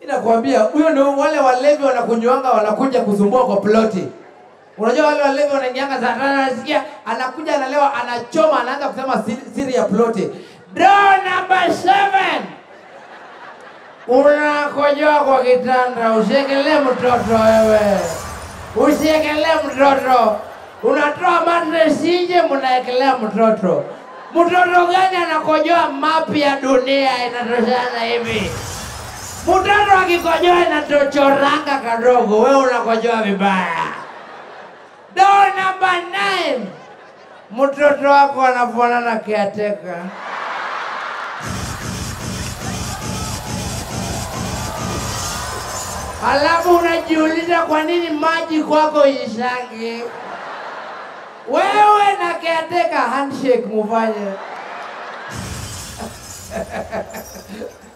nakwambia huyo ndio wale walevi wanakunywanga wanakuja kusumbua kwa ploti unajua wale walevi wanaingianga saa tano anasikia anakuja analewa anachoma anaanza kusema siri, siri ya ploti door number seven unakojoa kwa kitanda usiekelee mtoto wewe usiekelee mtoto unatoa matres nje mnaekelea mtoto mtoto gani anakojoa mapi ya dunia inatoshana hivi mtoto akikojoa inatochoranga kadogo wewe unakojoa vibaya door number nine mtoto wako anafanana kiateka Alafu unajiuliza kwa nini maji kwako ishangi. Wewe na caretaker handshake mufanye.